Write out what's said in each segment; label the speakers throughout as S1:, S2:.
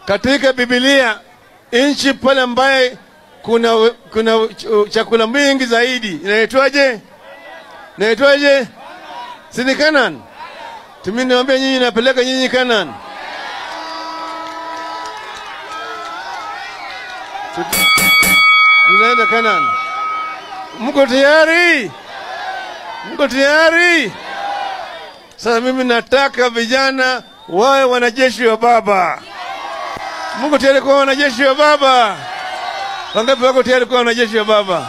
S1: katika Biblia nchi pale ambaye kuna, kuna ch- chakula mingi zaidi inaitwaje? Inaitwaje? Si ni Canaan? Tumi niwaambia nyinyi, napeleka nyinyi Canaan. Tut- Tunaenda Canaan. Mko tayari? Mko tayari? Sasa mimi nataka vijana wawe wanajeshi wa Baba. Mko tayari kuwa wanajeshi wa Baba? Wangapi wako tayari kuwa wanajeshi wa Baba?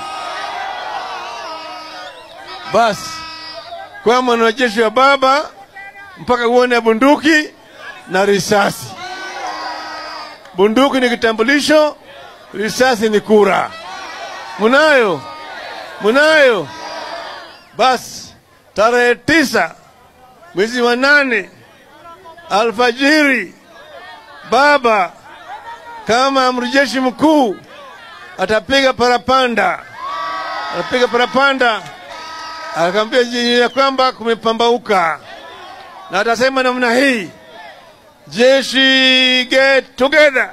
S1: Basi kwa mwanajeshi wa Baba mpaka uone bunduki na risasi. Bunduki ni kitambulisho, risasi ni kura. Munayo? Munayo? Basi tarehe tisa mwezi wa nane alfajiri, baba kama amri jeshi mkuu atapiga parapanda, atapiga parapanda, akaambia jini ya kwamba kumepambauka, na atasema namna hii, jeshi get together,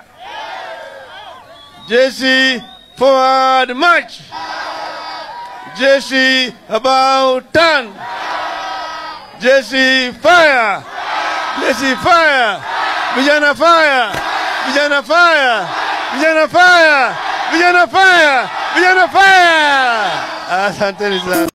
S1: jeshi forward march, jeshi about turn, jeshi fire, jeshi fire, vijana fire, vijana fire, vijana fire, vijana fire, vijana fire. Asanteni sana.